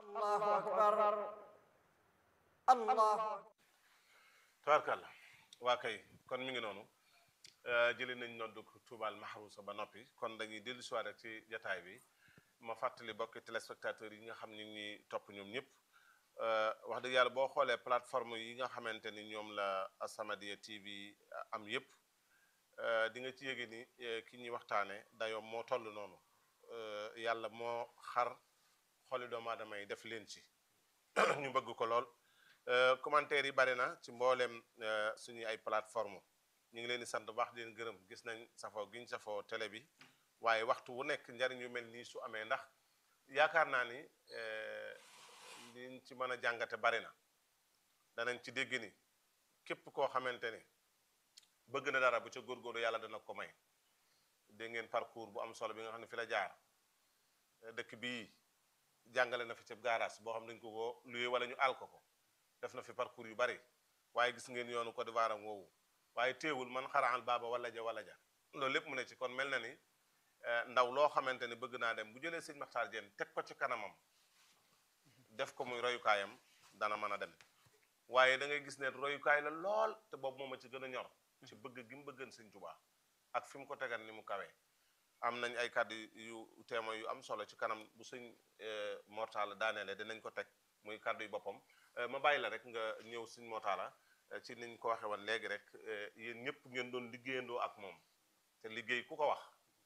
allahu akbar allahu tabarkàlla waa kay kon mi ngi noonu jëli nañ noddu tuubal mahrusa ba noppi kon dañuy dellu si waat rek ci jataay bi ma fàttali bokki téléspectateurs yi nga xam ni ñi topp ñoom ñëpp wax dëgg yàlla boo xoolee plateforme yi nga xamante ni ñoom la As-Samadiyya TV am yëpp di nga ci yége ni ki ñuy waxtaane dayoo moo toll noonu yàlla moo xar xoli doomu aadama yi def leen ci ñu bëgg ko lool commentaire yi bari na ci mbooleem suñuy ay plateforme ñu ngi leen di sant baax di leen gërëm gis nañ safoo giñ safoo télé bi waaye waxtu wu nekk njariñ yu mel nii su amee ndax yaakaar naa ni liñ ci mën a jàngate bari na danañ ci dégg ni képp koo xamante ni bëgg na dara bu ca góorgóorlu yàlla dana ko may dégg ngeen parcours bu am solo bi nga xam ne fi la jaar dëkk bii jàngale na fi ci garage boo xam dañ ko ko luye wala ñu àll ko ko def na fi parcours yu bari waaye gis ngeen yoonu Côte d'Ivoire am woowu waaye teewul man xaraxal baaba wala ja wala ja loolu lépp mu ne ci kon mel na ni ndaw loo xamante ni bëgg naa dem bu jëlee sëñ Maxtaar Jeen teg ko ci kanamam def ko muy royukaayam dana mën a dem waaye da ngay gis ne royukaay la lool te boobu moom a ci gën a ñor ci bëgg gi mu bëggan sëñ Tuubaa ak fi mu ko tegan ni mu kawee am nañ ay kàddu yu témoin yu am solo ci kanam bu sëñ Mortala daaneele dinañ ko teg muy kàddu yu boppam ma bàyyi la rek nga ñëw sëñ Mortala ci niñ ko waxee woon léegi rek yéen ñëpp ngeen doon liggéeyandoo ak moom te liggéey ku ko wax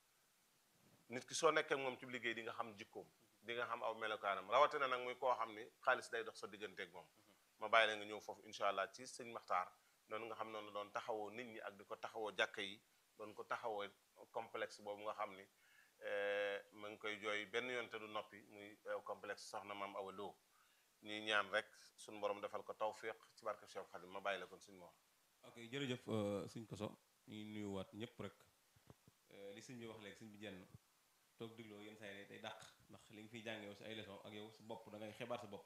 nit ki soo nekkee moom ci liggéey di nga xam jikkoom di nga xam aw melokaanam rawatina nag muy koo xam ni xaalis day dox sa digganteeg moom ma bàyyi la nga ñëw foofu incha allah ci sëñ Maxtaar noonu nga xam noonu doon taxawoo nit ñi ak di ko taxawoo jàkka yi doon ko taxawoo complexe boobu nga xam ni ma ngi koy jooy benn yoon te du noppi muy complexe soxna maam Awa Lo ñuy ñaan rek suñu borom defal ko tawfiq ci barke Cheikh Khadim ma bàyyi la kon suñu moor ok jërëjëf suñ koso ñuy nuyuwaat ñëpp rek li sëñ bi wax léegi sëñ bi jenn toog digloo yenn saa yi day dàq ndax li nga fiy jàngee yow si ay leçon ak yow sa bopp da ngay xibaar sa bopp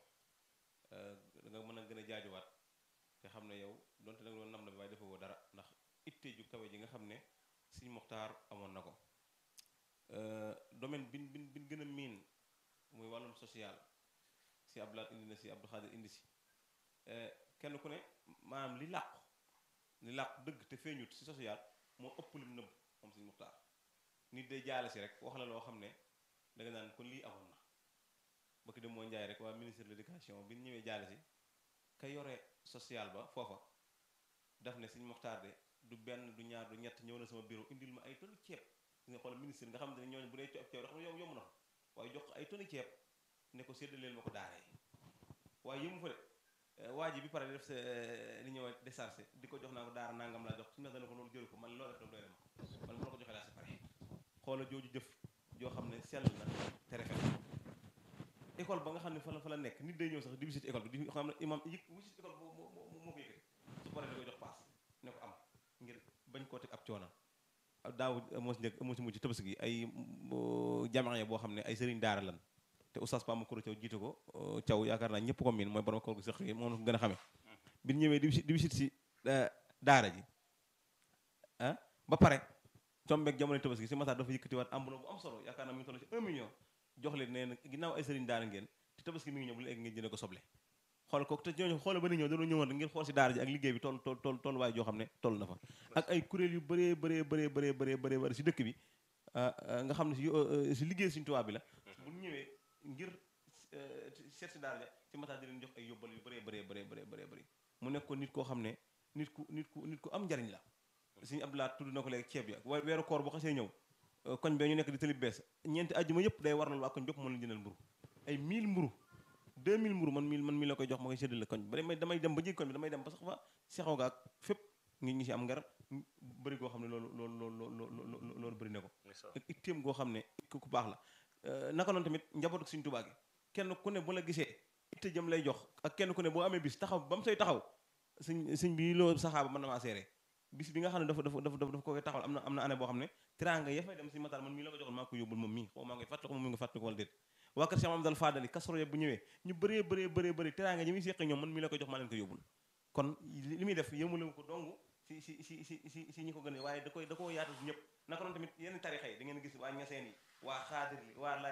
da nga mën a gën a jaajuwaat te xam ne yow donte da nga doon nam na bi waaye dafa woo dara ndax itte ju kawe ji nga xam ne sëñ Moxtaar amoon na ko domaine bin bin bin gën a miin muy wàllum social si Abdoulaye indi na si Abdou Khadir indi si kenn ku ne maanaam li làqu li làqu dëgg te feeñut si social moo ëpp lim nëbb moom sëñ Moxtaar nit day jaale si rek wax la loo xam ne da nga naan kon lii amoon na bëgg dem moo njaay rek waa ministre de l'éducation bi ñu ñëwee jaale si ka yore social ba foofa daf ne sëñ Moxtaar de du benn du ñaar du ñett ñëw na sama bureau indil ma ay tonni ceeb nga xool ministre nga xam ne ñooñu bu dee ceeb ceeb xam ne yomb yomb na waaye jox ko ay tonni ceeb ne ko séddaleel ma ko daaree waaye yëmu fa de waa ji bi pare def sa li ñëw déchargé di ko jox naa ko daara nangam laa jox suñu dana ko loolu jëru ko man loo def doy na ma man bu la ko joxee laa si pare xoola jooju jëf joo xam ne sell na te rafet école ba nga xam ne fa la fa la nekk nit day ñëw sax di visite école bi di xam ne imam yëg visite école boobu moo moo ko yëkkati su paree da koy jox paas ne ko am ngir bañ koo teg ab coono daaw moo si njëkk moo si mujj tabaski gi ay jamaa boo xam ne ay sëriñ daara lan te oustaz Pam Kouro Thiaw jiite ko Thiaw yaakaar naa ñëpp ko miin mooy borom koor gi sax yi moom gën a xamee bi ñu ñëwee di visite si daara ji ah ba pare tombeeg jamono tabaski si mataar dafa yëkkatiwaat enveloppe bu am solo yaakaar naa mi ngi toll si 1 million jox leen nee na ginnaaw ay sëriñ daara ngeen te tabaski mi ngi ñëw bu léegi ngeen jëne ko soble xool ko te ñooñu xoole ba ni ñëw dañoo ñëwoon ngir xool si daara ji ak liggéey bi toll toll toll toll waaye joo xam ne toll na fa ak ay kuréel yu bëree bëree bëree bëree bëree bëree bëri si dëkk bi nga xam ne si si liggéey suñu tubaab bi la bu ñëwee ngir seet si daara ja si mataar di leen jox ay yóbbal yu bëree bëree bëree bëree bëree bëri mu nekk ko nit koo xam ne nit ku nit ku nit ku am njariñ la suñu Abdoulaye tudd na ko léegi ceeb ya weeru koor bu xasee ñëw koñ bee ñu nekk di tëli bees ñeenti àjjuma yëpp day warlal waa koñ bépp mën la jëndal mburu ay 1000 mburu 2000 mburu man 1000 man 1000 la koy jox ma koy séddale koñ ba damay damay dem ba jég koñ bi damay dem ba sax fa sexaw ga ak fépp ngi ñi si am ngar bëri goo xam ne loolu loolu loolu loolu loolu bëri na ko ak ittéem goo xam ne ku baax la naka noonu tamit njabootu Sëriñ Tuubaa gi kenn ku ne bu la gisee itte jëm lay jox ak kenn ku ne boo amee bis taxaw ba mu say taxaw sëñ sëñ bi loo saxaaba mën na maa seere bis bi nga xam ne dafa dafa dafa dafa ko koy taxawal am na am na année boo xam ne teraanga ya fay dem si mataar man mii la ko joxoon maa ko yóbbul moom mii xaw maa ngi fàttali ko moom mi nga fàttali ko wala déet waa kër Cheikh Mamadou Fadali kasoro ya bu ñëwee ñu bëree bëree bëree bëri teraanga ñi muy seqi ñoom man mii la ko jox maa leen ko yóbbul kon li muy def yëmule ko dong si si si si si si ñi ko gën a waaye da koy da koo yaatal si ñëpp naka noonu tamit yenn tarixa yi da ngeen gis waa ñaseen yi waa xaadir yi waa laayeen yi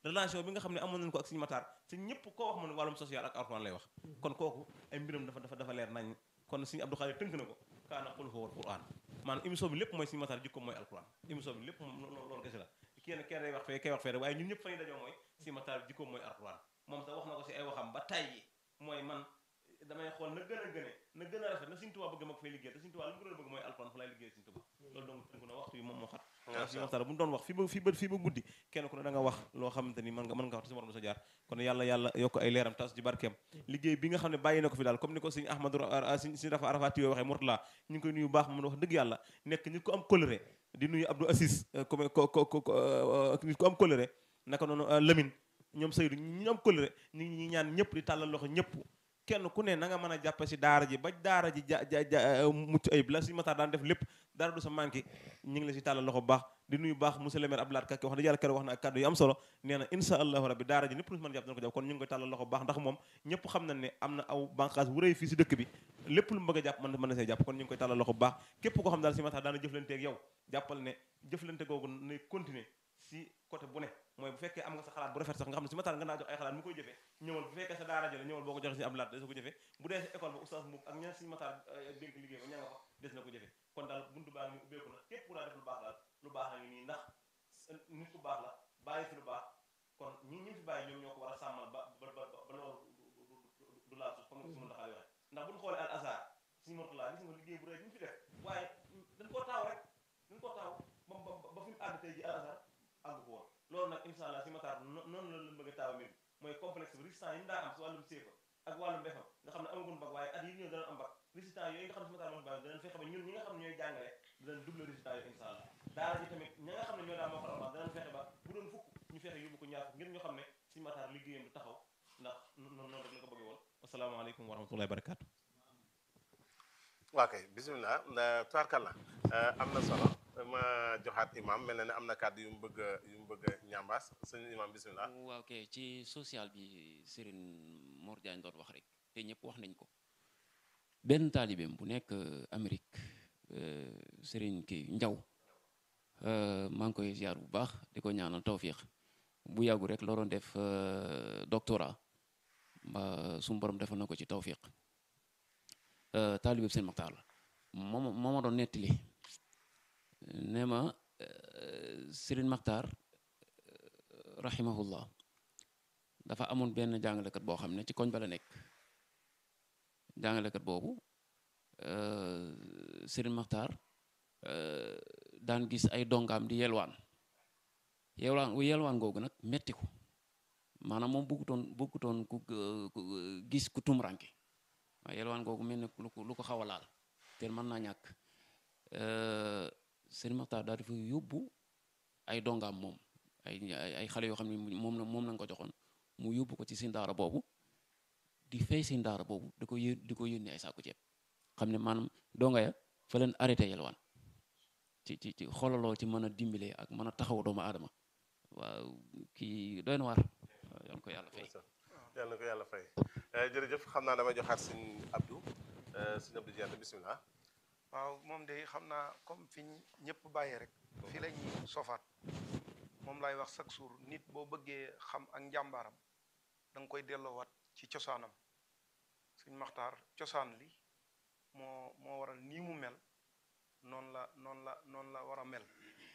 relation bi nga xam ne amoon nañu ko ak Sëñ Matar te ñëpp koo wax mu ne wàllum social ak alxuraan lay wax kon kooku ay mbiram dafa dafa dafa leer nañ kon Sëñ Abdou Khadir tënk na ko kaana qul huwa alquran maanaam émission bi lépp mooy Sëñ Matar jikko mooy alquran émission bi lépp moom loolu kese la kenn kenn day wax fee kay wax fee rek waaye ñun ñëpp fa ñu dajoo mooy Sëñ Matar jikko mooy alquran moom sax wax na ko si ay waxam ba tàyyi mooy man damay xool na gën a gëne na gën a rafet na Sëñ Tuubaa bëgg ma ko fay liggéey te Sëñ Tuubaa lu mu gën a bëgg mooy alquran fa lay liggéey Sëñ Tuubaa loolu donc tënk na waxtu yi moom moo xat waaw si waxtaan bu ñu doon wax fi ba fi ba fi ba guddi kenn ku ne da nga wax loo xamante ni mën nga mën nga wax te si morom sa jaar kon yàlla yàlla yokk ay leeram tas ci barkeem liggéey bi nga xam ne bàyyi na ko fi daal comme ni ko sëñ Ahmadou sëñ sëñ Rafa Arafat yoo waxee Mourtala ñu ngi koy nuyu baax moom wax dëgg yàlla nekk nit ko am coloré di nuyu Abdou Assis comme ko ko ko nit ko am coloré naka noonu Lamine ñoom Seydou ñu am coloré ñu ngi ñaan ñëpp di tàllal loxo ñëpp kenn ku ne na nga mën a jàppe si daara ji ba daara ji ja ja mucc ayib la suñu Matar daan def lépp dara du sa manqué ñu ngi la si tàllal loxo bu baax di nuyu baax monsieur le maire Abdoulaye Kake wax dëgg yàlla keroog wax na ak kàddu yu am solo nee na insha allahu rabbi daara ji ñëpp lu si mën a jàpp dana ko jàpp kon ñu ngi koy tàllal loxo bu baax ndax moom ñëpp xam nañ ne am na aw banqaas bu rëy fii si dëkk bi lépp lu mu bëgg a jàpp mën mën na see jàpp kon ñu ngi koy tàllal loxo bu baax képp koo xam daal si Matar daana jëflante ak yow jàppal ne jëflante googu nay continuer si côté bu ne mooy bu fekkee am nga sa xalaat bu rafet sax nga xam ne si Matar nga naa jox ay xalaat mu koy jëfee ñëwal bu fekkee sa daara jële ñëwal boo ko joxee si ab laat des na ko jëfee bu dee sa école ba oustaz Mbouk ak ña si Matar dénk liggéey ba ña nga fa des na ko jëfee kon daal buntu baa ngi ubbeeku na képp ku daa def lu baax daal lu baax a ngi nii ndax nit ku baax la bàyyi fi lu baax kon ñi ñi fi bàyyi ñoom ñoo ko war a sàmmal ba ba ba ba loolu du laal suuf comme nga si mën taxaay waxee ndax bu ñu xoolee al azhar suñu mortulaa gis nga liggéey bu rëy bi ñu fi def waaye dañ koo taaw rek dañ koo taaw ba ba fi mu àgg tey ji al azhar àgg ko woon loolu nag insha allah si Matar noonu la leen bëgg a taaw mbir mooy complexe bi résistant yi mu daa am si wàllum séefa ak wàllum mbefam nga xam ne amagun bag waaye at yi ñëw dana am bag résistant yooyu nga xam ne si Matar moo fi bàyyi danañ fexe ba ñun ñi nga xam ne ñooy jàngale danañ double résistant yooyu insha allah daara ji tamit ña nga xam ne ñoo daa moo ko alxuraan danañ fexe ba bu doon fukk ñu fexe yóbbu ko ñaar fukk ngir ñu xam ne si Matar liggéeyam du taxaw ndax noonu noonu rek la ko bëggee woon asalaamaaleykum wa rahmatullahi wa barakaatu waa kay bisimilah tubaarkàlla am na solo ma joxaat imam mel na ne am na kàddu yu mu bëgg a yu mu bëgg a ñambaas sëñ imam bisimilah waaw kay ci social bi Serigne Mor Diagne doon wax rek te ñëpp wax nañ ko benn taalibeem bu nekk Amérique Serigne kii Njaw maa ngi koy ziar bu baax di ko ñaanal tawfiq bu yàggu rek loroon def doctorat ba suñu borom defal na ko ci tawfiq taalibeem seen Maxtaar la moom moo ma doon nettali nee ma Serigne Maxtaar rahimahullah dafa amoon benn jàngalekat boo xam ne ci koñ ba la nekk jàngalekat boobu Serigne Maxtaar daan gis ay dongaam di yelwaan yelwaan yelwaan googu nag metti ko maanaam moom bëggutoon bëggutoon ku gis ku tumranke waaye yelwaan googu mel ne lu ko lu ko xaw a laal te mën naa ñàkk Serigne Maxtaar daal dafa yóbbu ay dongaam moom ay ay xale yoo xam ne moom la moom lañ ko joxoon mu yóbbu ko ci seen daara boobu di fay seen daara boobu di ko yé di ko yónnee ay saaku ceeb xam ne maanaam donga ya fa leen arrêté yelwaan ci ci ci xolaloo ci mën a dimbale ak mën a taxaw doomu aadama waaw kii doy na waar yal na ko yàlla fay. yal na ko yàlla fay jërëjëf xam naa damay joxaat sëñ Abdou sëñ Abdou Diatta bisimilah. waaw moom de xam naa comme fi ñëpp bàyyee rek fi la ñuy sofaat moom lay wax chaque jour nit boo bëggee xam ak njàmbaaram da nga koy delloowaat ci cosaanam suñ maxtaar cosaan li moo moo waral nii mu mel noonu la noonu la noonu la war a mel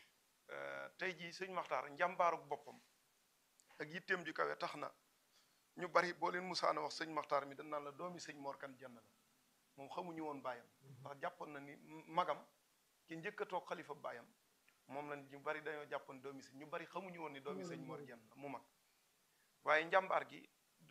tey jii sëñ maxtaar njàmbaaruk boppam ak yitteem ju kawe tax na ñu bari boo leen musaana wax sëñ maxtaar mi dañ naan la doomi sëñ Mor Kan Jenn la moom xamuñu woon baayam ndax jàppoon na ni magam ki njëkk a toog xalifa baayam moom la ñu bari dañoo jàppoon doomi sëñ ñu bari xamuñu woon ni doomi sëñ Mor Jenn la mu mag waaye njàmbaar gi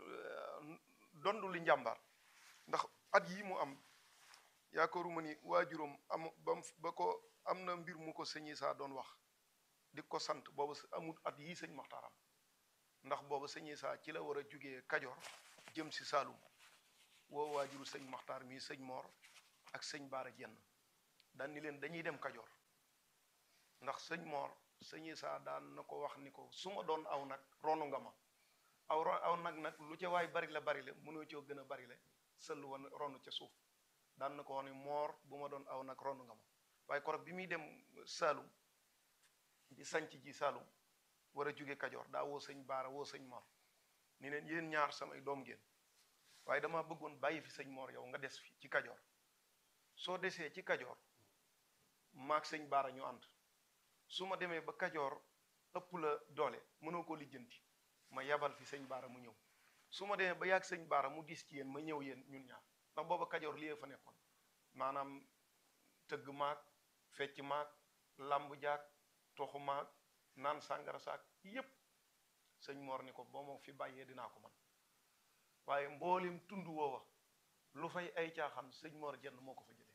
dondu li njàmbaar ndax at yi mu am yaakaaruma ni waajuram am bam ba ko am na mbir mu ko sëñi saa doon wax di ko sant boobu amul at yii sëñ maxtaaram ndax boobu sëñi saa ci la war a jugee kajoor jëm si Saalum woo waajuru sëñ maxtaar mii sëñ moor ak sëñ baara jenn daan ni leen dañuy dem kajoor ndax sëñ moor sëñi saa daan na ko wax ni ko su ma doon aw nag ronu nga ma aw aw nag nag lu ca waay bari la bari la mënoo coo gën a bari la sëllu woon ronu ca suuf daan na ko wax ni moor bu ma doon aw nag ronu nga ma waaye korog bi muy dem Saalum di sanc ji Saalum war a jóge kajoor daa woo sëñ baara woo sëñ mor ni leen yéen ñaar samay doom ngeen waaye dama bëggoon bàyyi fi sëñ mor yow nga des fi ci kajoor soo desee ci kajoor maag sëñ baara ñu ànd su ma demee ba kajoor ëpp la doole mënoo ko lijjanti ma yabal fi sëñ baara mu ñëw su ma demee ba yàgg sëñ baara mu dis ci yéen ma ñëw yéen ñun ñaar ndax booba kajoor lii fa nekkoon maanaam tëgg maag fecc maag làmb jaag toxu maag naan sàngara saak yépp sëñ Mor ni ko boo ma fi bàyyee dinaa ko man waaye mboolim tund woowa lu fay ay caaxaan sëñ Mor jenn moo ko fa jëlee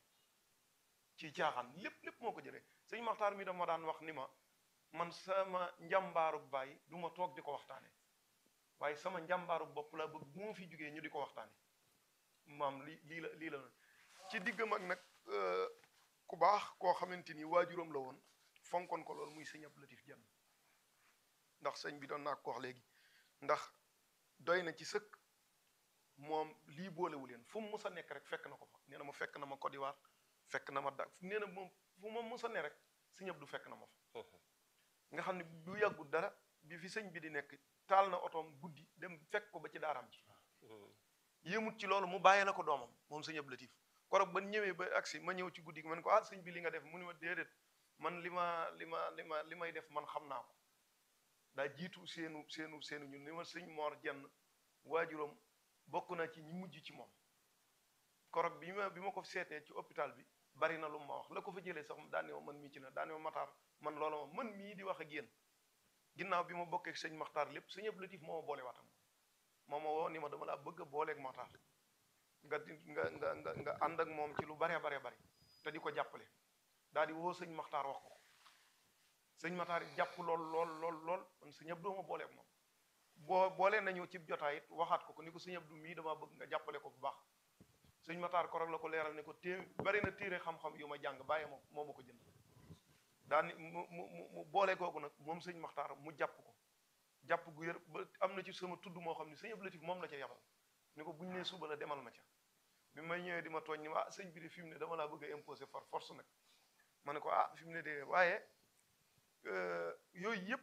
ci caaxaan lépp lépp moo ko jëlee sëñ Maxtaar mi dama daan wax ni ma man sama njàmbaaru baay du ma toog di ko waxtaane waaye sama njàmbaaru bopp laa bëgg bu ma fi jógee ñu di ko waxtaane maam lii lii la lii la ci diggam ak nag ku baax koo xamante ni waajuram la woon fonkoon ko loolu muy sëñ Abdou Latif Jenn ndax sëñ bi doon naa ko wax léegi ndax doy na ci sëkk moom lii boolewu leen fu mu mus a nekk rek fekk na ko fa nee na ma fekk na ma Côte d'Ivoire fekk na ma da nee na moom fu ma mus a ne rek sëñ Abdou fekk na ma fa nga xam ne bu yàggul dara bi fi sëñ bi di nekk taal na otoom guddi dem fekk ko ba ci daaraam ji yéemut ci loolu mu bàyyee la ko doomam moom sëñ Abdou Latif korog ba ñëwee ba agsi ma ñëw ci guddi gi ma ne ko ah sëñ bi li nga def mu ni ma déedéet man li ma li ma li ma li may def man xam naa ko daa jiitu seenu seenu seenu ñun ni ma sëñ Mor jenn waajuram bokk na ci ñi mujj ci moom korog bi ma bi ma ko seetee ci hôpital bi bari na lu ma wax la ko fa jëlee sax daane ma man mii ci la daane ma mataar man loola ma man mii di wax ak yéen ginnaaw bi ma bokkee sëñ Maxtaar lépp sëñ Abdou Latif moo ma boole waatam moo ma woo ni ma dama laa bëgg a booleeg Maxtaar nga di nga nga nga nga ànd ak moom ci lu baree baree bari te di ko jàppale daal di woo sëñ Maxtaar wax ko sëñ Maxtaar it jàpp lool lool lool lool man sëñ Abdou ma booleeg moom boo boolee nañu ci jotaay it waxaat ko ko ni ko sëñ Abdou mii damaa bëgg nga jàppale ko bu baax sëñ Maxtaar korog la ko leeral ne ko té bari na téere xam-xam yu ma jàng bàyyi ma moo ma ko jënd daal ni mu mu mu boole kooku nag moom sëñ Maxtaar mu jàpp ko jàpp gu yër ba am na ci sama tudd moo xam ne sëñ Abdou Latif moom la ca yabal ni ko buñ nee suba la demal ma ca bi may ñëwee di ma tooñ ni ma ah sëñ bi de fi mu ne dama laa bëgg a imposer par force nag ma ne ko ah fi mu ne de waaye yooyu yëpp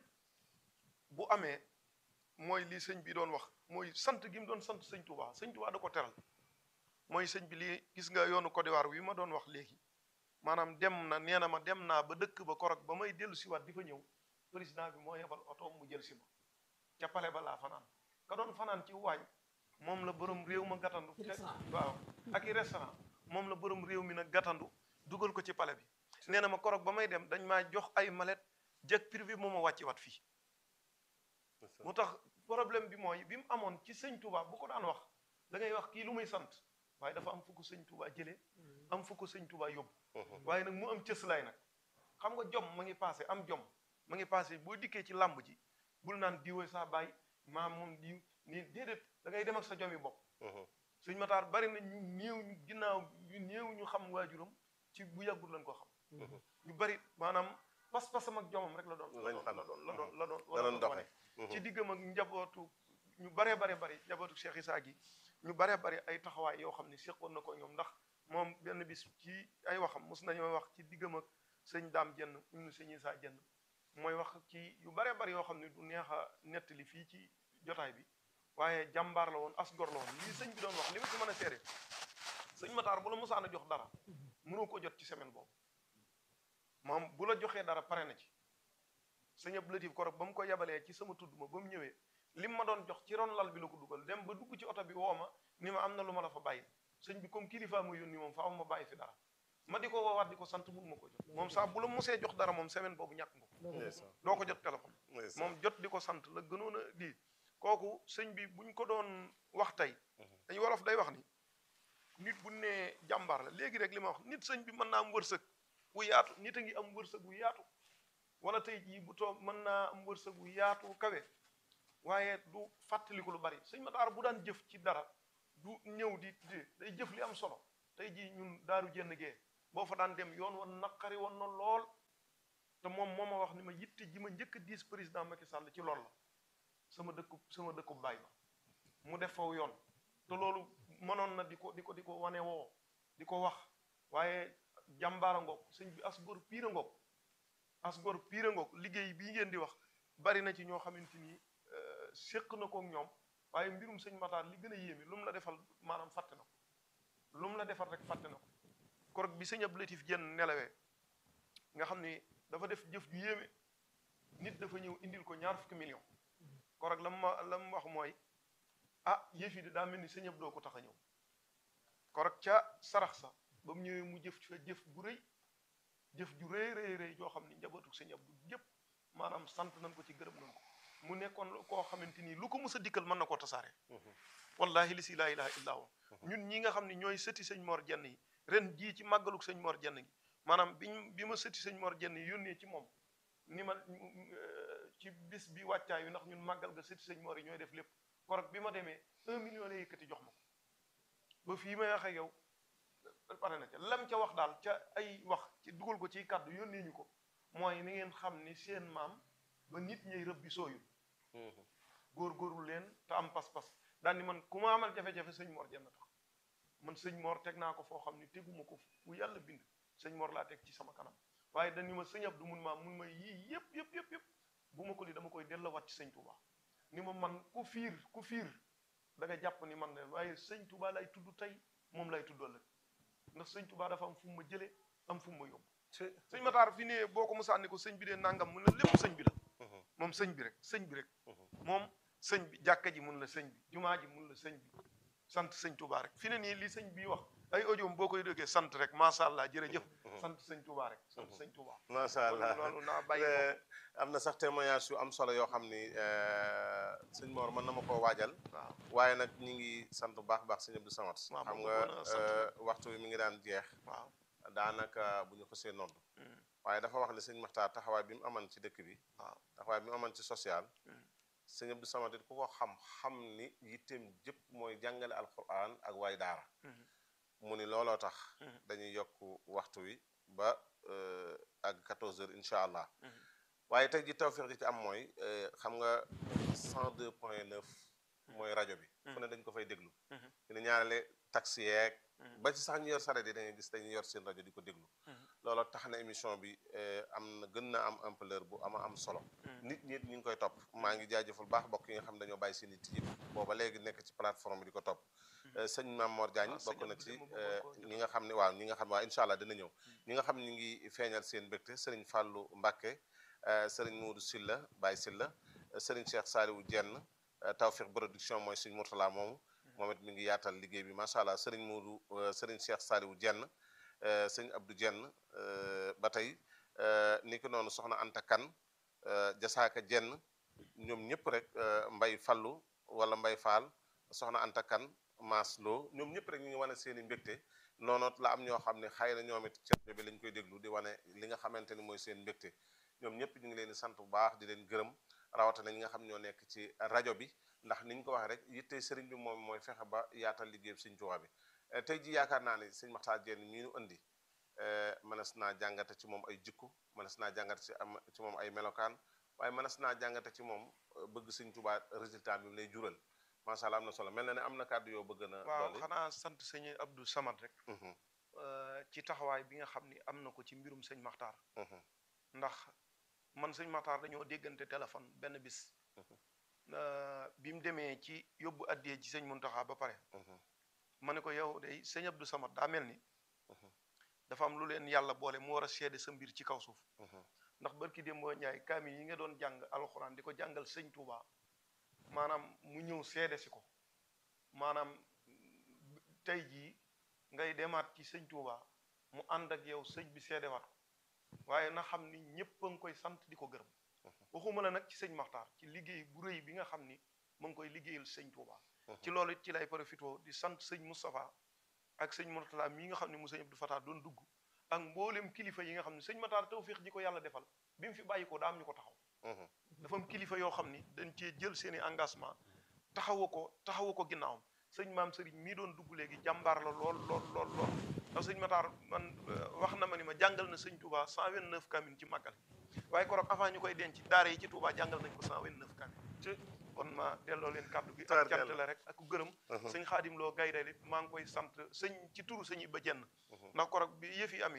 bu amee mooy li sëñ bi doon wax mooy sant gi mu doon sant sëñ Touba sëñ Touba da ko teral mooy sëñ bi lii gis nga yoonu Côte d'Ivoire wi ma doon wax léegi maanaam dem na nee na ma dem naa ba dëkk ba korog ba may dellu siwaat di fa ñëw président bi moo yebal oto mu jël si ma ca pale ba laa fanaan ka doon fanaan ci waañ moom la borom réew ma gàttandu waaw ak i restaurant moom la borom réew mi nag gàttandu dugal ko ci pale bi nee na ma korog ba may dem dañ maa jox ay mallette jet privé moo ma wàcci wat fii mu tax problème bi mooy bi mu amoon ci sëñ Touba bu ko daan wax da ngay wax kii lu muy sant waaye dafa am fu ko sëñ Touba jëlee am fu ko sëñ Touba yóbbu waaye nag mu am cëslaay nag xam nga jom ma ngi passé am jom ma ngi passé boo dikkee ci làmb ji bul naan diwoy saa bàyyi maa moom diw nii déedéet da ngay dem ak sa jomi bopp sëñ Matar bari na ñu néew ñu ginnaaw ñu néew ñu xam waajuram ci bu yàggul lañ ko xam ñu bari maanaam pas-pasam ak jomam rek la doon la doon la doon la doon la doon la doon doxe ci diggam ak njabootu ñu baree bare bari njabootu Cheikh Issa gi ñu baree bari ay taxawaay yoo xam ne seqoon na ko ñoom ndax moom benn bis ci ay waxam mos nañoo wax ci diggam ak sëñ daam jenn ñu sëñ Issa jenn mooy wax ci yu baree bari yoo xam ne du neex a nettali fii ci jotaay bi waaye jàmbaar la woon as gor la woon lii sëñ bi doon wax li ma ci mën a seere sëñ Matar bu la mosaan a jox dara mënoo ko jot ci semaine boobu moom bu la joxee dara pare na ci sëñ Abdou Latif korog ba mu ko yabalee ci sama tudd ma ba mu ñëwee lim ma doon jox ci ron lal bi la ko dugal dem ba dugg ci oto bi woo ma ni ma am na lu ma la fa bàyyi sëñ bi comme kilifa ma yónni moom faaw ma bàyyi fi dara ma di ko woowaat di ko sant mun ma ko jot moom saa bu la mosee jox dara moom semaine boobu ñàkk nga ko doo ko jot téléphone moom jot di ko sant la gënoon a di kooku sëñ bi buñ ko doon wax tey dañu wolof day wax ni nit bu nee jàmbaar la léegi rek li ma wax nit sëñ bi mën naa am wërsëg wu yaatu nit a ngi am wërsëg wu yaatu wala tey jii bu toog mën naa am wërsëg wu yaatu kawe waaye du fàttaliku lu bari sëñ Matar bu daan jëf ci dara du ñëw di di day jëf li am solo tey jii ñun daaru jenn gee boo fa daan dem yoon woon naqari woon na lool te moom moo ma wax ni ma yitte ji ma njëkk a diis président Macky Sall ci lool la sama dëkku sama dëkku baay ba mu def faw yoon te loolu mënoon na di ko di ko di ko wane woo di ko wax waaye jàmbaara ngoog sëñ bi as góor piir a ngoog as góor piir a ngoog liggéey bii ngeen di wax bari na ci ñoo xamante ni séq na kook ñoom waaye mbirum sëñ Matar li gën a yéeme lu mu la defal maanaam fàtte na ko lu mu la defal rek fàtte na ko korog bi sëñ Abdou Latif Jenn nelawee nga xam ni dafa def jëf ju yéeme nit dafa ñëw indil ko ñaar fukki million korog la ma la mu wax mooy ah yëf yi de daa mel ni sëñ Abdou ko tax a ñëw korog ca sarax sa ba mu ñëwee mu jëf fa jëf bu rëy jëf ju rëy rëy rëy joo xam ni njabootu sëñ Abdou yépp maanaam sant nañ ko ci gërëm nañ ko mu nekkoon koo xamante ni lu ko mës a dikkal mën na koo tasaare wallahi li si laa ilaha illa huwa ñun ñi nga xam ne ñooy sëti sëñ Mor Jenn yi ren jii ci màggaluk sëñ Mor Jenn gi maanaam biñ bi ma sëti sëñ Mor Jenn yi yónnee ci moom ni ma ci bis bi wàccaay yu ndax ñun màggal ga sëti sëñ Mor yi ñooy def lépp korog bi ma demee un million la yëkkati jox ma ko ba fii may wax ak yow pare na ca lam ca wax daal ca ay wax ci dugal ko ci kàddu yónnee ñu ko mooy ni ngeen xam ni seen maam ba nit ñay rëb bi sooyul góor-góorlu leen te am pas-pas daal ni man ku ma amal jafe-jafe sëñ Mor jenn tax man sëñ Mor teg naa ko foo xam ni teguma ko fu yàlla bind sëñ Mor laa teg ci sama kanam waaye dañu ma sëñ Abdou mun maa mun ma yii yëpp yëpp yëpp yëpp bu ma ko li dama koy delloowaat ci sëñ Touba ni ma man ku fiir ku fiir da nga jàpp ni man de waaye sëñ Touba lay tudd tey moom lay tudd ëllëg ndax sëñ Touba dafa am fu mu ma jëlee am fu mu ma yóbbu sëñ Matar fi ne boo ko musaan ni ko sëñ bi dee nangam mun na lépp sëñ bi la moom sëñ bi rek sëñ bi rek moom sëñ bi jàkka ji mun la sëñ bi jumaa ji mun la sëñ bi sant sëñ Touba rek fi ne nii li sëñ bi wax ay audio boo koy déggee sant rek macha allah jërëjëf sant sëñ Touba rek sant sëñ Touba macha allah loolu naa bàyyi am na sax témoignage yu am solo yoo xam ni sëñ Mor mën na ma koo waajal waaw waaye nag ñi ngi sant bu baax baax sëñ Abdou Samad waaw xam moom nga mën a sant. waxtu wi mi ngi daan jeex waaw daanaka bu ñu ko see nodd waaye dafa wax ne sëñ Maxtaar taxawaay bi mu aman ci dëkk bi waaw taxawaay bi mu aman ci social Mm. sëñ Abdou Samad it ku ko xam xam ni yitteem jëpp mooy jàngale alquran ak waay daara Mhm. mu ni looloo tax Mhm. dañuy yokk waxtu wi ba euh, ak 14 heures incha allah Mhm. waaye tey ji tawfeex ji ci am mooy euh, xam nga 102 point 9 mooy rajo bi fu ne dañ ko fay déglu Mhm. fi ne ñaarele taxi yeeg Mhm. ba ci sax ñu yor saret yi dañuy gis dañuy yor seen rajo di ko déglu Mhm. looloo tax na émission bi euh, am na gën na am ampleur bu ama am solo Mhm. nit ñi it ñu ngi koy topp maa ngi jaajëful baax bokk yi nga xam dañoo bàyyi seen it yëpp booba léegi nekk ci plateforme bi di ko topp Euh, sëñ Mame Mor Diagne Ah, sëñ bokk na Abdou ci Deme euh, bëggoon koo ñi nga xam ne waaw ñi nga xam ne waaw incha allah dina ñëw ñi nga xam ne ñu ngi feeñal seen mbégte sëriñ Fallou Mbacké euh, sëriñ Moudou Silla Baye Silla euh, sëriñ Cheikh Saliou Dieng euh, Tawfekh production mooy sëñ Mourtala moomu moom it mi ngi yaatal liggéey bi macha allah sëriñ Moudou euh, sëriñ Cheikh Saliou Dieng euh, sëñ Abdou Dieng euh, ba tey euh, ni ki noonu soxna Anta Kan euh, Jasaaka Dieng ñoom ñëpp rek euh, Mbay Fallu wala Mbay Fall soxna Anta Kan Maas Lo ñoom ñëpp rek ñu ngi wane seen i mbégte noonoot la am ñoo xam ne xëy na ñoom it ci rajo bi lañ koy déglu di wane li nga xamante ni mooy seen mbégte ñoom ñëpp ñu ngi leen di sant bu baax di leen gërëm rawatina ñi nga xam ñoo nekk ci rajo bi ndax ni ñu ko waxee rek yitte sëriñ bi moom mooy fexe ba yaatal liggéey sëñ Tuubaa bi Eh, tey ji yaakaar naa ne sëñ Maxtaar Jenn mii nu indi eh, mënees naa jàngate ci moom ay jikko mënees naa jàngate ci am ci moom ay melokaan waaye mënees naa jàngate ci moom eh, bëgg sëñ Tuubaa résultat bi mu lay jural macha allah am na solo mel na ne am na kàddu yoo bëgg na waaw dolli xanaa sant sëñ Abdou Samad rek Mhm, euh, ci taxawaay bi nga xam ni am na ko ci mbirum sëñ Maxtaar mhm, ndax man sëñ Maxtaar dañoo déggante téléphone benn bis Mhm. euh, bi mu demee ci yóbbu addiyee ci sëñ Muntaxa ba pare mhm, ma ne ko yow day sëñ Abdou Samad daa mel ni Mhm. dafa am lu leen yàlla boole mu war a seede sa mbir ci kaw suuf mhm, ndax barki démboo Njaay kaamil yi nga doon jàng alxuraan di ko jàngal sëñ Touba maanaam mu ñëw seede si ko maanaam tey jii ngay demaat ci sëñ Touba mu ànd ak yow sëñ bi seedewaat ko waaye na xam ni ñëpp a ngi koy sant di ko gërëm waxuma la nag ci sëñ Maxtaar ci liggéey bu rëy bi nga xam ni mu ngi koy liggéeyal sëñ Touba ci loolu it ci lay profité di sant sëñ Moustapha ak sëñ Mourtala mii nga xam ne mu sëñ Abdou Fatah doon dugg ak mboolem kilifa yi nga xam ne sëñ Matar tawfiix ji ko yàlla defal bi mu fi bàyyi ko daa am ñu ko taxaw mhm, dafa am kilifa yoo xam ni dañ cee jël seeni engagement taxawu ko taxawu ko ginnaawam sëñ maam sëriñ mii doon dugg léegi jàmbaar la lool lool lool lool ndax sëñ Matar man euh, wax na ma ni ma jàngal na sëñ Touba 129 kamin ci màggal waaye korog avant ñu koy denc daara yi ci Touba jàngal nañ ko 129 kamin kon ma delloo leen kàddu gi ak Tabarkalla. cant la rek ak gërëm Mhm. sëñ xaadim loo gaydal it maa ngi koy sant sëñ ci turu sëñ Iba Jenn Mhm. ndax korog bi yëf yi amee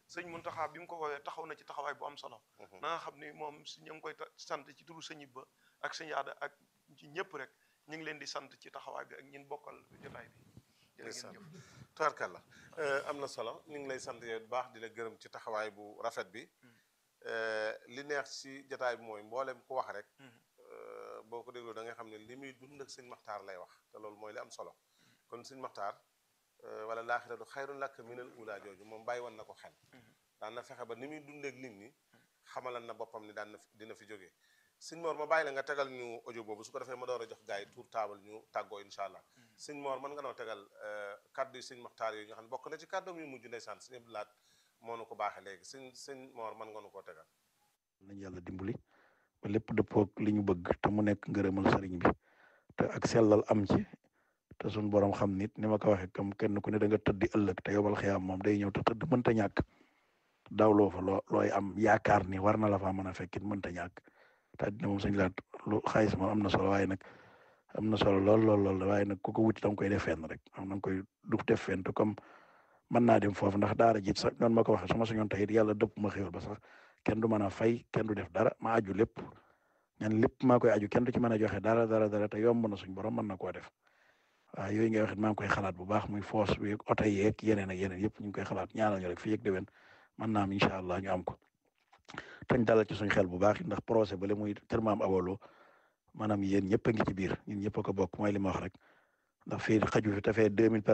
sëñ Muntaxa bi mu ko woowee taxaw na ci taxawaay bu am solo na nga xam ni moom si ñu ngi koy ta- sant ci turu sëñ Ibba ak sëñ Aada ak ci ñëpp rek ñu ngi leen di sant ci taxawaay bi ak ñin bokkal jotaay bi jërë ndeysaan ngeen jëf tubaarkàlla am na solo ñu ngi lay sant yow bu baax di la gërëm ci taxawaay bu rafet bi Euh, li neex ci jotaay bi mooy mboolem ku wax rek euh, boo ko dégloo da nga xam ne li muy dund ak sëñ maxtaar lay wax te loolu mooy li am solo kon sëñ maxtaar euh, wala laaxiratu xayrun laka minal uulaa jooju moom bàyyi woon na ko xel daan na fexe ba ni muy dundeek nit ñi xamalan na boppam ni daan na fi dina fi jógee sëñ Mor ma bàyyi la nga tegal ñu audio boobu su ko defee ma door a jox gars yi tour table ñu tàggoo incha allah sëñ Mor mën nga noo tegal kaddu yi sëñ maxtaar yooyu nga xam ne bokk na ci kàddoom yu mujj ndeysaan sëñ Abdou Lahat moo nu ko baaxee léegi sëñ sëñ Mor mën nga nu koo tegal nañu yàlla dimbali ba lépp dëppoog li ñu bëgg te mu nekk ngërëmal sëriñ bi te ak sellal am ci te suñ borom xam nit ni ma ko waxee comme kenn ku ne da nga tëddi ëllëg te yobal xiyaam moom day ñëw te tëdd mënta ñàkk dawloo fa loo looy am yaakaar ni war na la faa mën a fekkit mënta ñàkk te àddina moom sañ laat lu xaalis moom am na solo waaye nag am na solo lool lool lool waaye nag ku ko wuti danga koy def fenn rek am na nga koy du def fenn te comme mën naa dem foofu ndax daara jiit sax noonu ma ko waxee su ma sañoon tey it yàlla dëpp ma xéwal ba sax kenn du mën a fay kenn du def dara ma aju lépp ñan lépp maa koy aju kenn du ci mën a joxe dara dara dara te yomb na suñ borom mën na koo def waaw yooyu ngay wax it maa ngi koy xalaat bu baax muy force bi oto yeeg yeneen ak yeneen yëpp ñu ngi koy xalaat ñaanal ñu rek fii ak déwén mën naa am incha allah ñu am ko tañ dalal ci suñ xel bu baax ndax projet bale muy kër maam awolo maanaam yéen ñëpp a ngi ci biir ñun ñëpp a ko bokk mooy li ma wax rek ndax fii xaju fi te fee deux mille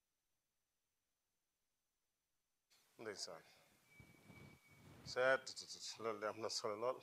ndeysaan seet loolu de am na solo lool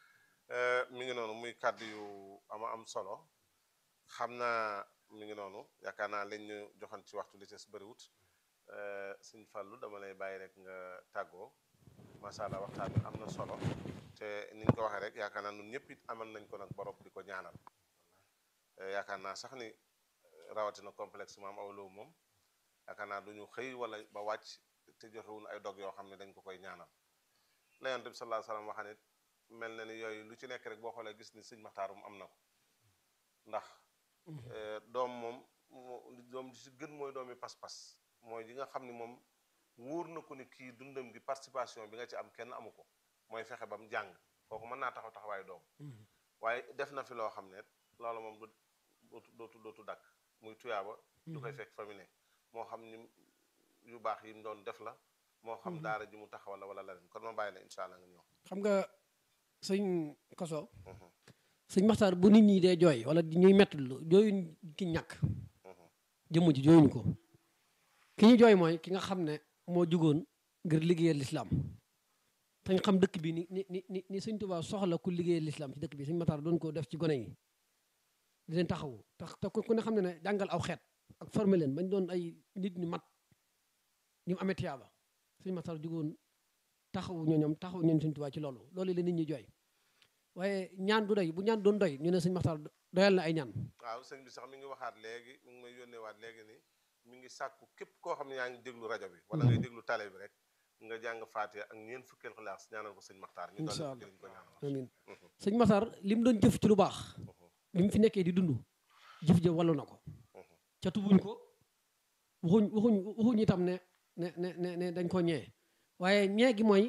mi ngi noonu muy kàddu yu ama am solo xam naa mi ngi noonu yaakaar naa lañ ñu joxan ci waxtu li ci bëriwut sëñ Fallou dama lay bàyyi rek nga tàggoo macha allah waxtaan bi am na solo te niñ ko waxee rek yaakaar naa ñun ñëpp it amal nañ ko nag borom di ko ñaanal yaakaar naa sax ni rawatina complexe maam awloo moom yaakaar naa du ñu xëy wala ba wàcc te joxewul ay dog yoo xam ne dañ ko koy ñaanal la yonent bi sallallahu alayhi wasallam waxa ne mel na ni yooyu lu ci nekk rek boo xoolee gis ni sëñ maxtaarum am na ko ndax doom moom doom di si gën mooy doomi pas-pas mooy yi nga xam ni moom wóor na ko ni kii dundam gi participation bi nga ci am kenn amu ko mooy fexe ba mu jàng kooku mën naa taxaw taxawaayu doom waaye def na fi loo xam ne loolu moom du dootu dootu dootu dakk muy tuyaaba du koy fekk fa mu ne moo xam ni yu baax yi mu doon def la moo xam daara ji mu taxawal la wala leneen kon ma bàyyi la incha allah nga ñëw xam nga sëñ koso sëñ maxtaar bu nit ñi dee jooy wala ñuy metti lu jooyuñ ki ñàkk jëmm ji jooyuñ ko ki ñu jooy mooy ki nga xam ne moo jugoon ngir liggéeyal lislaam te ñu xam dëkk bi ni ni ni ni ni sëñ Tuubaa soxla ku liggéeyal lislaam ci dëkk bi sëñ maxtaar doon ko def ci gone yi di leen taxawu tax te ku ne xam ne ne jàngal aw xeet ak former leen bañ doon ay nit ñu mat ni mu amee tiyaaba sëñ maxtaar jugoon taxawu ñoo ñoom taxawu ñoom sëñ Tuubaa ci loolu loolu la nit ñi jooy waaye ñaan du doy bu ñaan doon doy ñu ne sëñ maxtaar doyal na ay ñaan waaw sëñ bi sax mi ngi waxaat léegi mi ngi may yónnee waat léegi ni mi ngi sàkku képp koo xam ne yaa ngi déglu rajo bi wala ngay déglu télé bi rek nga jàng faatiha ak ñeent fukkeel xalaas ñaanal ko sëñ maxtaar ñu incha doon allah liñ ko ñaanal amiin sëñ maxtaar li mu doon jëf ci lu baax bi mu fi nekkee di dund jëf jëf wallu na ko ca tubuñ ko waxuñ waxuñ waxuñ itam ne ne ne ne ne dañ ko ñee waaye ñee gi mooy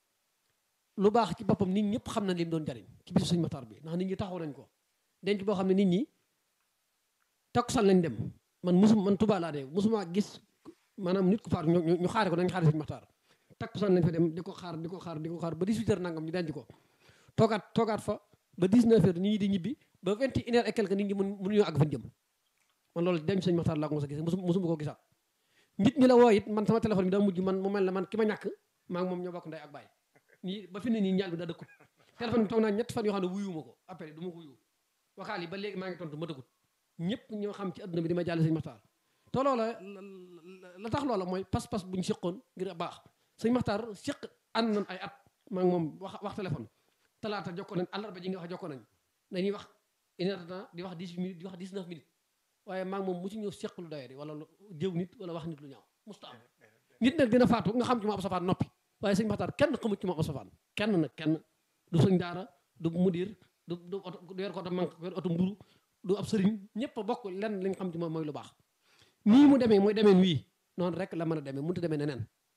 lu baax ci boppam nit ñëpp xam na li mu doon jariñ ci bisu sëñ maxtaar bi ndax nit ñi taxaw nañ ko denc boo xam ne nit ñi takkusaan lañ dem man musum man Tuubaa laa de musuma gis maanaam nit ku faatu ñu ñu xaare ko dañ xaare sëñ maxtaar takkusaan lañ fa dem di ko xaar di ko xaar di ko xaar ba 18 heures nangam ñu denc ko toogaat toogaat fa ba 19 heures nit ñi di ñibbi ba 21 heures et quelque nit ñi mun mënuñoo àgg fañ jëm man loolu denc sëñ maxtaar laa ko mos a gis musu musuma ko gisaat nit ñi la woo it man sama téléphone bi daa mujj man mu mel ne man ki ma ñàkk maa ngi moom ñoo bokk ndey ak baay nii ba fi ne nii ñaal bi daa dëkkut téléphone bi toog naa ñett fan yoo xam ne wuyuma ko après du ma ko wuyu waxaal yi ba léegi maa ngi tontu ma dëkkut ñëpp ñoo xam ci adduna bi di ma jàll sëñ maxtaar te loola la tax loola mooy pas-pas bu ñu seqoon ngir baax sëñ maxtaar seq ànd nañ ay at maa ngi moom wax wax téléphone talaata jokkoo nañ àllarba ji nga wax jokkoo nañ dañuy wax une heure de temps di wax 10 minutes di wax 19 minutes waaye maa ngi moom musu ñëw seq lu doyee di wala lu jëw nit wala wax nit lu ñaaw musta am nit nag dina faatu nga xam ci moom ab safaan noppi waaye sëñ maxtaar kenn xamut ci moom ab safaan kenn nag kenn du sëñ daara du mudir du du oto du yor ko oto manque yor oto mburu du ab sëriñ ñëpp a bokk lenn li nga xam ci moom mooy lu baax nii mu demee mooy demeen wii noonu rek la mën a demee mënut a demee neneen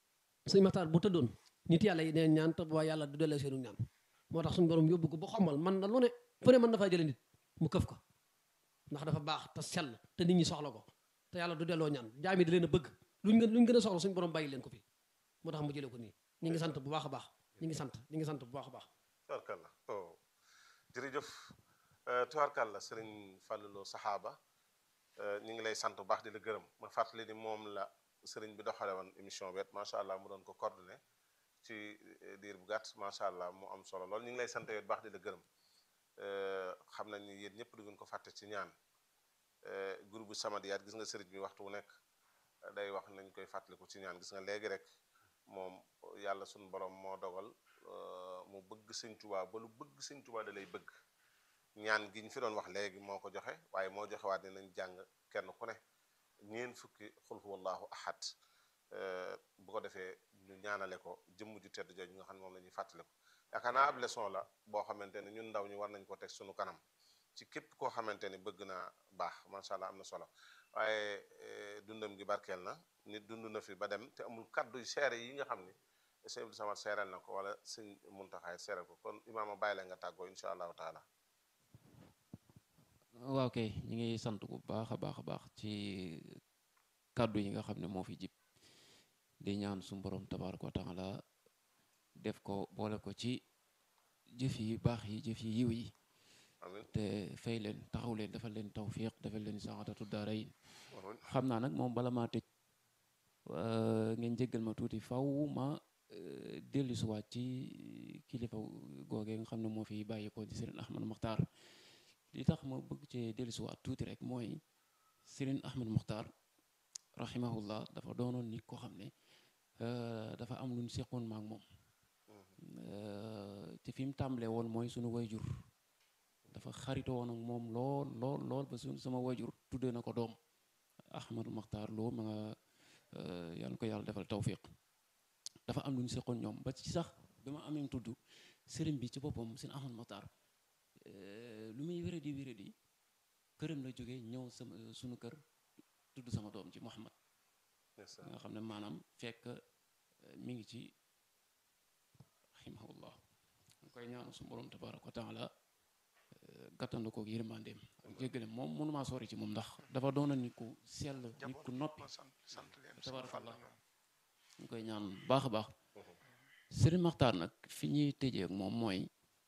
sëñ Maxtaar bu tëddoon nit yàlla yi neen ñaan te waa yàlla du dellee seenu ñaan moo tax suñu borom yóbbu ko ba xombal man na lu ne fu ne mën na faa jële nit mu këf ko ndax dafa baax te sell te nit ñi soxla ko te yàlla du delloo ñaan jaam yi da leen a bëgg luñ gën luñ gën a soxla suñu borom bàyyi leen ko fi moo tax mu jëlee ko nii ñu ngi sant bu baax a baax ñu ngi sant ñu ngi sant bu baax a baax tubaarkàlla oh jërëjëf tubaarkàlla sëriñ Fallou saxaaba ñu ngi lay sant bu baax di la gërëm ma fàttali ni moom la sëriñ bi doxale woon émission bi macha allah mu doon ko coordonné ci diir bu gàtt macha allah mu am solo lool ñu ngi lay sant yow bu baax di la gërëm xam nañ ni yéen ñëpp du ngeen ko fàtte ci ñaan groupe bu Samadiyaat gis nga sëriñ bi waxtu wu nekk day wax nañ koy fàttaliku ci ñaan gis nga léegi rek moom yàlla suñu borom moo dogal mu bëgg sëñ Tuubaa ba lu bëgg sëñ Tuubaa da lay bëgg ñaan gi ñu fi doon wax léegi moo ko joxe waaye moo joxe waat ne nañ jàng kenn ku ne ñeen fukki xul huwallahu ahad bu ko defee ñu ñaanale ko jëmm ju tedd jooju nga xam ne moom la ñuy fàttali ko yaakaar naa ab leçon la boo xamante ne ñun ndaw ñi war nañ ko teg suñu kanam ci képp koo xamante ni bëgg naa baax macha allah am na solo waaye dundam gi barkeel na nit dund na fi ba dem te amul kaddu seere yi nga xam ni sëñ Abdou Samad seeral na ko wala sëñ Muntaxaay seeral ko kon imaama bàyyi la nga tàggoo incha allahu taala waaw kay ñu ngi sant bu baax a baax a baax ci kàddu yi nga xam ne moo fi jib di ñaan su borom tabaaraka wa taala def ko boole ko ci jëf yi baax yi jëf yi yiw yi amiin te fay leen taxaw leen defal leen tawfiq defal leen saxatatu daarayin amiin xam naa nag moom bala maa tëj ngeen jéggal ma tuuti faw ma dellu siwaat ci kilifa googee nga xam ne moo fi bàyyi ko di Serigne Ahmad Muxtaar li tax ma bëgg cee dellu siwaat tuuti rek mooy Serigne Ahmad Muxtaar rahimahullah dafa doonoon nit koo xam ne dafa am lu ñu seqoon maak moom te fi mu tàmbalee woon mooy sunu wayjur dafa xaritoo woon ak moom lool lool lool ba sunu sama wayjur tuddee na ko doom Ahmadu Muxtaar loo ma nga yàlla ko yàlla defal tawfiq dafa am lu ñu seqoon ñoom ba ci sax bi ma amee tudd sëriñ bi ci boppam seen Ahmad Muxtaar lu muy wéradi wéradi këram la jógee ñëw sama sunu kër tudd sama doom ci Muhammad nga xam ne maanaam fekk mi ngi ci rahimahullah nga koy ñaanu su borom tabaaraka wa taala gàttandu ko yërmandeem ak jéggale moom mënumaa sori ci moom ndax dafa doona nit ku sell nit ku noppi ma sant sant leen tabarakallah ñu koy ñaan baax a baax Sëriñ Maxtaar nag fi ñuy tëjee ak moom mooy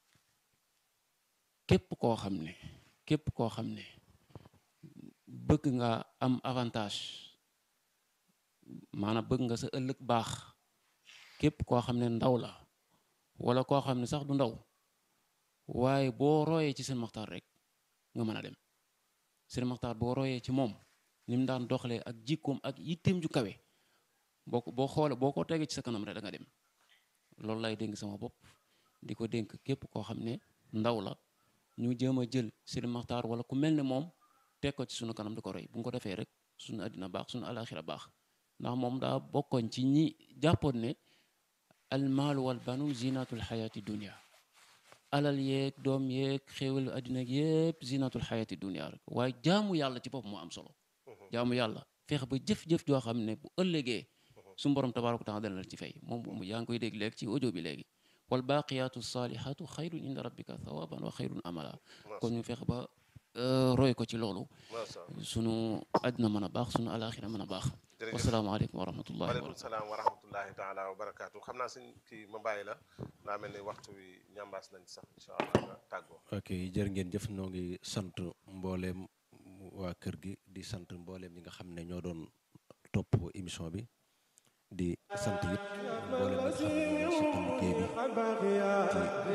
képp koo xam ne képp koo xam ne bëgg nga am avantage maanaam bëgg nga sa ëllëg baax képp koo xam ne ndaw la wala koo xam ne sax du ndaw waaye boo royee ci seen maxtaar rek nga mën a dem seen maxtaar boo royee ci moom ni mu daan doxalee ak jikkoom ak yitteem ju kawe boo ko boo xoolee boo ko tegee ci sa kanam rek da nga dem loolu lay dénk sama bopp di ko dénk képp koo xam ne ndaw la ñu jéem a jël seen maxtaar wala ku mel ne moom teg ko ci sunu kanam di ko roy bu ñu ko defee rek sunu àddina baax sunu alaxira baax ndax moom daa bokkoon ci ñi jàppoon ne almaalu wal banu zinatul xayaati dunia alal yeeg doom yeeg xéewal àddina yépp zinatul xayaati dunia rek waaye jaamu yàlla ci bopp moo am solo jaamu yàlla feex ba jëf-jëf joo xam ne bu ëllëgee su borom tabaaraka taala dana la ci fay moom yaa ngi koy dégg léegi ci audio bi léegi wal baaqiyaatu saalihaatu xayrun inda rabbika thawaban wa xayrun amala kon ñu feex ba roy ko ci loolu sunu àddina mën a baax sunu alaxira mën a baax wasalaamaaleykum wa rahmatullahi wa waaleykum salaam wa rahmatullahi taala wa barakaatu xam naa suñ kii ma bàyyi la daa mel ni waxtu wi ñambaas nañ sax incha allah nga tàggoo ok jërë ngeen jëf noo ngi sant mbooleem waa kër gi di sant mbooleem ñi nga xam ne ñoo doon topp émission bi di sant it mbooleem ñi nga xam ne ñoo doon seqal liggéey bi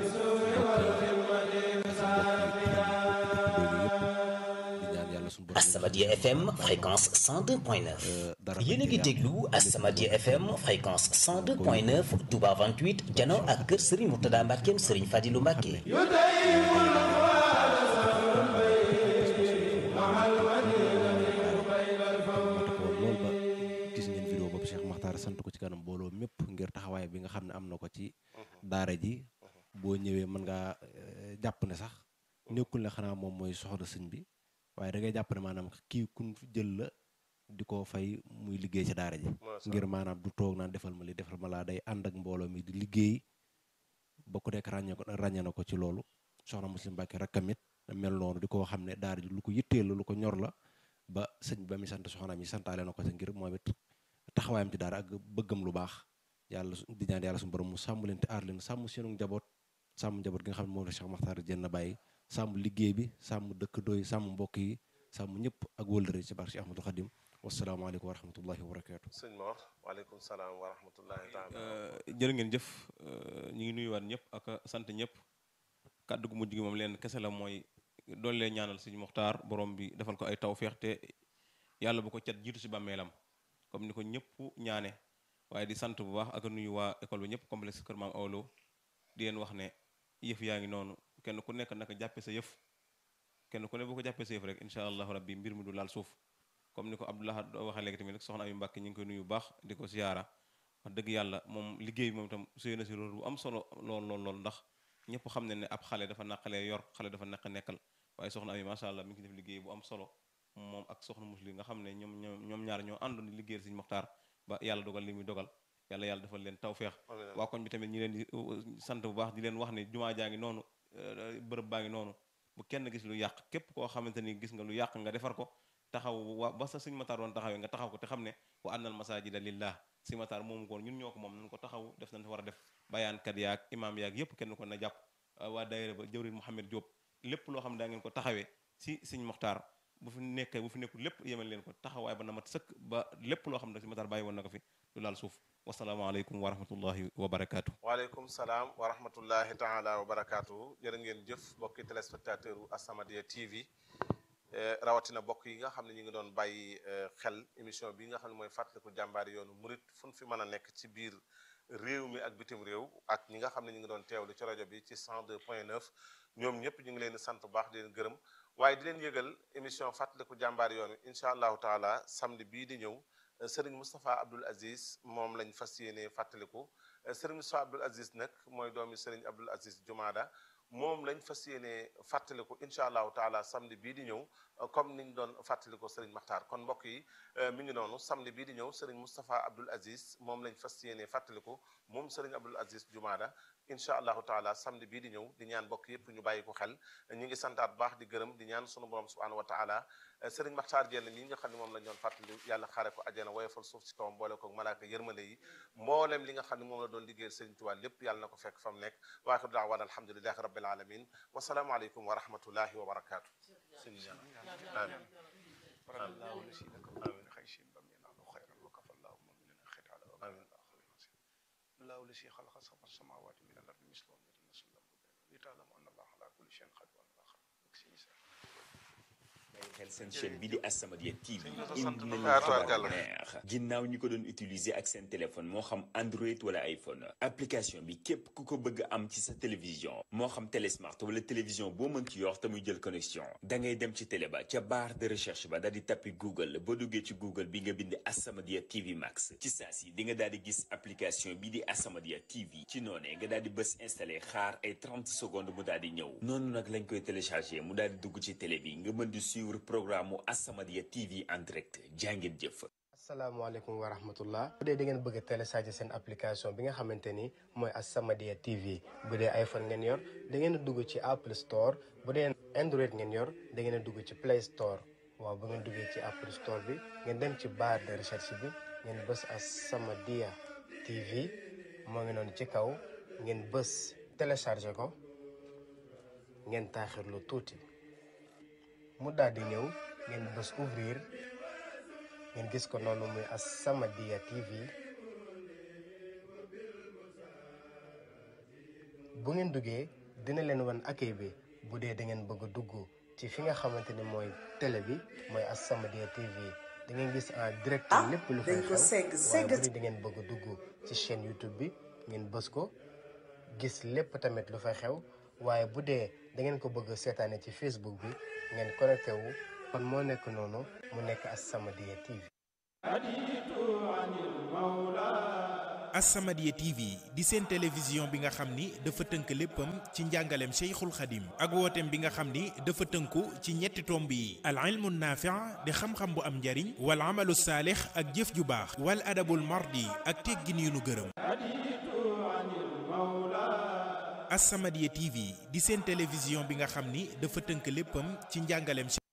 As-Samadiyya FM fréquence 102.9 yéen a ngi déglu As-Samadiyya FM fréquence 102.9 Touba 28 jano ak kër Serigne Mourtada Mbackeem Serigne Fadilou Mbacke loolu ba gis ngeen vidéo boobu Cheikh Makhtar sant ko ci kanam mbooloo mépp ngir taxawaay bi nga xam ne am na ko ci daara ji boo ñëwee mën ngaa jàpp ne sax nekkul ne xanaa moom mooy soxla sëñ bi waaye da ngay jàpp ne maanaam kii kun fi jël la di ko fay muy liggéey ci daara ji ngir maanaam du toog naan defal ma li defal ma laa day ànd ak mbooloo mi di liggéey ba ku nekk ràññee ko ràññee na ko ci loolu soxna muslim Mbàkke rakkam it mel noonu di ko xam ne daara ji lu ko yitteel la lu ko ñor la ba sëñ ba mi sant soxna mi santaale na ko sa ngir moom it taxawaayam ci daara ak bëggam lu baax yàlla di ñaan yàlla suñu borom mu sàmm leen te aar leen sàmm seenu njaboot sàmm njaboot gi nga xam ne moom la Cheikh Makhtar Diène bàyyi sàmm liggéey bi sàmm dëkk doy sàmm mbokk yi sàmm ñëpp ak wëllëre ci barke Cheikh Ahmadou Khadim wasalaamaaleykum wa rahmatullahi wa barakaatu. sëñ Mor waaleykum salaam wa rahmatullahi taala jërë ngeen jëf ñu ngi nuyuwaat ñëpp ak sant ñëpp kàddu gu mujj gi moom leen kese la mooy doole lee ñaanal sëñ Muxtaar borom bi defal ko ay tawféex te yàlla bu ko cat jiitu si bàmmeelam comme ni ko ñëpp ñaane waaye di sant bu baax ak nuyu waa école bi ñëpp complexe Kër Maam Awlo di leen wax ne yëf yaa ngi noonu kenn ku nekk naka jàppe sa yëf kenn ku ne boo ko jàppee sa yëf rek incha allahu rabbi mbir mi du laal suuf comme ni ko Abdullah waxee léegi tamit rek soxna Ami Mbàkke ñu ngi koy nuyu bu baax di ko siyaara wax dëgg yàlla moom liggéey bi moom itam suyee na si rôle bu am solo lool lool lool ndax ñëpp xam ne ne ab xale dafa naqalee yor xale dafa naq nekkal waaye soxna Ami macha allah mi ngi def liggéey bu am solo moom ak soxna muslim nga xam ne ñoom ñoom ñoom ñaar ñoo àndoon di liggéeyal Sëriñ Moxtaar ba yàlla dogal li muy dogal yàlla yàlla defal leen tawféex waa koñ bi tamit ñi leen di sant bu baax di leen wax ne jumaa jaa ngi noonu bërëb baa ngi noonu bu kenn gis lu yàq képp koo xamante ni gis nga lu yàq nga defar ko taxaw wa ba sa Sëriñ Moxtaar doon taxawee nga taxaw ko te xam ne wa annal masajida lillah Sëriñ Moxtaar moomu ko ñun ñoo ko moom nañ ko taxaw def nañ war a def bayaankat yaag imaam yaag yépp kenn ko na jàpp waa daayira ba jëwrin Mouhamed Diop lépp loo xam ne daa ngeen ko taxawee si Sëriñ Moxtaar bu fi nekkee bu fi nekkul lépp yemal leen ko taxawaay ba na mat sëkk ba lépp loo xam ne Sëriñ Moxtaar bàyyi woon na ko fi du laal suuf wasalaamaaleykum wa rahmatullahi wa barakaatu. waaleykum salaam wa rahmatullahi taala wa barakaatu jërë ngeen jëf mbokki téléspectateur u As-Samadiyya TV rawatina mbokk yi nga xam ne ñu ngi doon bàyyi xel émission bi nga xam ne mooy fàttaliku jàmbaari yoonu murit fu ñu fi mën a nekk ci biir réew mi ak bitim réew ak ñi nga xam ne ñu ngi doon teewlu ci rajo bi ci 102.9 ñoom ñëpp ñu ngi leen di sant bu baax di leen gërëm waaye di leen yëgal émission fàttaliku jàmbaari yoon wi incha allahu taala samedi bii di ñëw Serigne Moustapha Abdoul Aziz moom lañ fas yéene fàttaliku Serigne Moustapha Abdoul Aziz nag mooy doomi Serigne Abdoul Aziz Jumaada moom lañ fas yéene fàttaliku incha allahu taala samedi bii di ñëw comme niñ doon fàttaliku Serigne Makhtar kon mbokk yi mi ngi noonu samedi bii di ñëw Serigne Moustapha Abdoul Aziz moom lañ fas yéene fàttaliku moom Serigne Abdoul Aziz Jumaada incha allahu taala samedi bii di ñëw di ñaan mbokk yépp ñu bàyyi ko xel ñu ngi santaat baax di gërëm di ñaan sunu borom subhanahu wa taala Serigne Makhtar Diène mi nga xam ne moom lañ doon fàttali yàlla xaare ko ajjana woyofal suuf si kawam boole ko malaaka yërmande yi mboolem li nga xam ne moom la doon liggéeyal Serigne Touba lépp yàlla na ko fekk fa mu nekk wa axiru daawaan alhamdulilahi rabbil alamin wasalaamu aleykum wa rahmatullahi wa barakaatu sëñ amin radallahu lasi laka min xaysin bam yanaalu xayran wa kafallahu muminina xitaala wa amin allahu lasi xalaqa sab'a samawati min al ardi mislahum yatanazzalu al-amru li ta'lamu anna allaha ala kulli shay'in qadir wa anna allaha xel seen chaîne bi di As-Samadiyya TV sant indi nañu Ah, xibaar tubaarkàlla. bu neex ginnaaw ñi ko doon utiliser ak seen téléphone moo xam Android wala iPhone application bi képp ku ko bëgg am ci sa télévision moo xam télésmart wala télévision boo mën ci yor te muy jël connexion da ngay dem ci télé ba ca barre de recherche ba daal di tappi Google boo duggee ci Google bi nga bind As-Samadiyya TV Max ci saa si di nga daal di gis application bi di As-Samadiyya TV ci noonee nga daal di bës installé xaar ay 30 secondes mu daal di ñëw noonu nag lañ koy téléchargé mu daal di dugg ci télé bi nga mën di suivre programme mu As-Samadiyya TV en direct jàngeen jëf. asalaamaaleykum wa rahmatullah bu dee da ngeen bëgg a télécharger seen application bi nga xamante ni mooy As-Samadiyya TV bu dee iPhone ngeen yor da ngeen a dugg ci Apple Store bu dee Android ngeen yor da ngeen a dugg ci Play Store waaw bu ngeen duggee ci Apple Store bi ngeen dem ci barre de recherche bi ngeen bës As-Samadiyya TV moo ngi noonu ci kaw ngeen bës télécharger ko ngeen taaxirlu tuuti mu daal di ñëw ngeen bës ouvrir ngeen gis ko noonu muy As-Samadiyya TV bu ngeen duggee dina leen wan accueil bi bu dee da ngeen bëgg a dugg ci fi nga xamante ni mooy télé bi mooy As-Samadiyya TV da ngeen gis en direct lépp lu fay xew waaye bu dee da ngeen bëgg a dugg ci chaîne YouTube bi ngeen bës ko gis lépp tamit lu fay xew waaye bu dee da ngeen ko bëgg a seetaane ci Facebook bi ngeen connecté wu kon moo nekk noonu mu nekk As-Samadiyya TV As-Samadiyya TV di seen télévision bi nga xam ni dafa tënk léppam ci njàngaleem Cheikhul Khadim ak wooteem bi nga xam ni dafa tënku ci ñetti tomb yi al ilmu naafi' di xam-xam bu am njariñ wal amalu saalix ak jëf ju baax wal adabul mardi ak teggin yu nu gërëm As-Samadiyya TV di seen télévision bi nga xam ni dafa tënk léppam ci njàngaleem